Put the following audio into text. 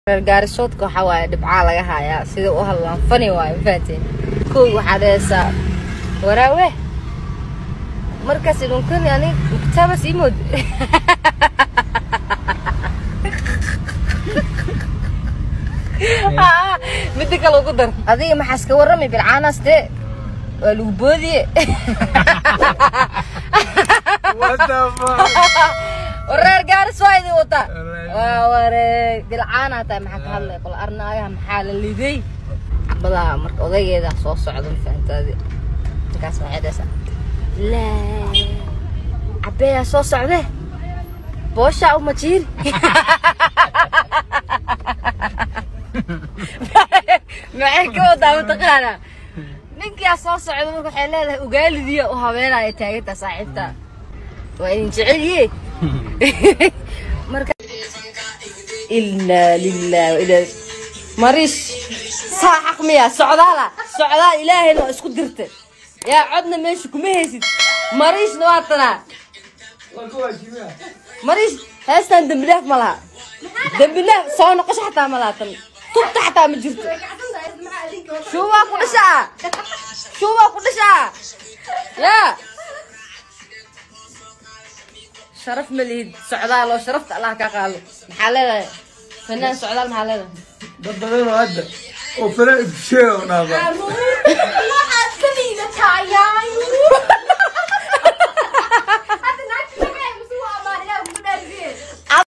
reer gaarisoodka waxaa waaye dhibcaa laga hayaa sida u hadlaan fani waaye mafahateen kow waxaa dhehaysaa waraawe markaas idunkani anig kitaabas ii mood midda kale ugu dar adiga maxaas ka warrami bilcaanaas dee waa lagu boodiye wareer gaaris waa idin wataa waa wareeg bilcaanaa tahay maxaa ka hadlay qol arnaagaha maxaa la liday badaa marka odaygeeda soo socda mafahantaadi markaas waxay dhahaysaa laa cabeeyaa soo socde booshaa uma jiiri maxay ka wadaa mataqaanaa ninkaa soo socda marka waxay leedahay ugaalidiya u habeenaya taagantaa saaxiibta waa idin jecelye marka ilaa lilah ilaa mariish saa xaq miya socdaala socdaal ilaahayna waa isku dirta yaa codna meesha kuma haysid mariishna waa tanaa mariish heestan dembi dhaaf ma laha dembi dhaaf soo noqosho xataa ma laha tan tubta xataa ma jirto shuubaa ku dhashaa shuubaa ku dhashaa yaa sharaf ma lihid socdaal oo sharafta allah ka qaado maxaa leedahay fanaan socdaal maxaa leedahay dad badan oo hadda oo fara isku sheega oo dhaaba waxaad ka liidataa yaanyo